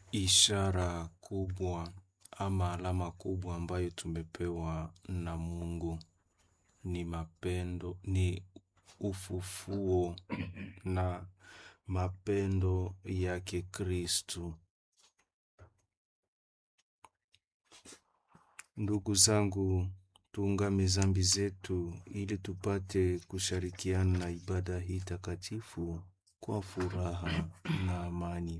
Ishara kubwa ama alama kubwa ambayo tumepewa na Mungu ni mapendo, ni ufufuo na mapendo yake Kristu. Ndugu zangu, tuungame zambi zetu ili tupate kushirikiana na ibada hii takatifu kwa furaha na amani.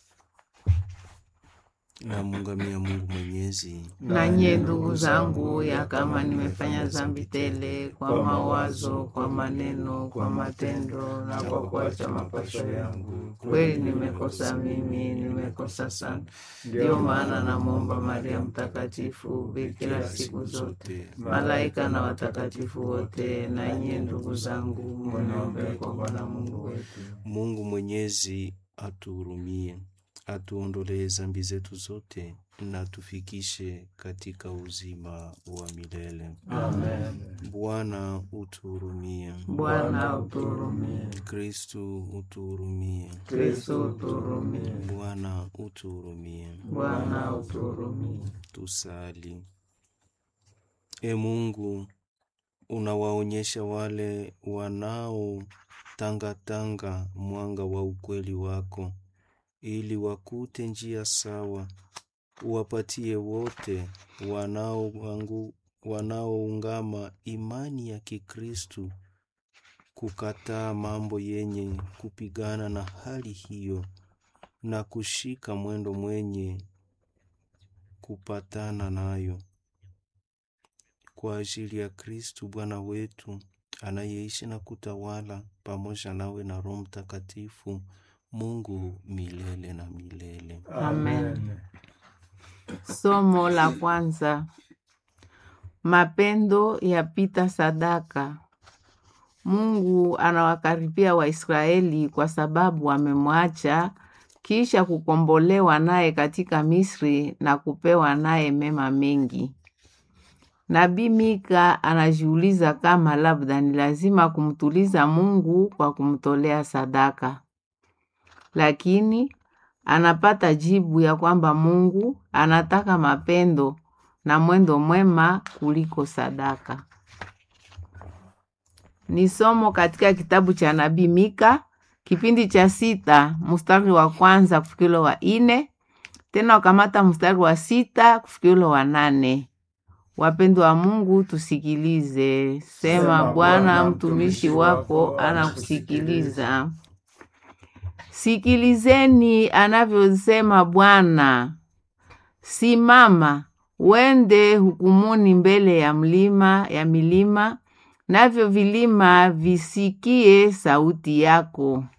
Namuungamia Mungu Mwenyezi, Na nyie ndugu zangu, ya kama nimefanya dhambi tele kwa mawazo, kwa maneno, kwa matendo na kwa kuacha mapasho yangu, kweli nimekosa mimi, nimekosa sana. Ndiyo maana namwomba Maria Mtakatifu, bikira siku zote, malaika na watakatifu wote, na nyie ndugu zangu, muniombee kwa Bwana Mungu wetu. Mungu Mwenyezi atuhurumie, atuondolee zambi zetu zote na tufikishe katika uzima wa milele. Amen. Bwana utuhurumie. Bwana uturumie. Kristu utuhurumie. Kristo uturumie. Bwana utuhurumie. Bwana uturumie. Tusali. E Mungu, unawaonyesha wale wanaotangatanga mwanga wa ukweli wako, ili wakute njia sawa. Uwapatie wote wanaoangu- wanaoungama imani ya Kikristu kukataa mambo yenye kupigana na hali hiyo na kushika mwendo mwenye kupatana nayo kwa ajili ya Kristu Bwana wetu anayeishi na kutawala pamoja nawe na Roho Mtakatifu, Mungu milele na milele. Amen. Somo la kwanza. Mapendo yapita sadaka. Mungu anawakaribia Waisraeli kwa sababu wamemwacha kisha kukombolewa naye katika Misri na kupewa naye mema mengi. Nabii Mika anajiuliza kama labda ni lazima kumtuliza Mungu kwa kumtolea sadaka, lakini anapata jibu ya kwamba Mungu anataka mapendo na mwendo mwema kuliko sadaka. Ni somo katika kitabu cha nabii Mika kipindi cha sita mstari wa kwanza kufikilo wa ine tena ukamata mstari wa sita kufikilo wa nane. Wapendwa wa Mungu, tusikilize. Sema, Bwana mtumishi wako anakusikiliza. Sikilizeni anavyosema Bwana. Simama, wende hukumuni mbele ya mlima ya milima, navyo vilima visikie sauti yako.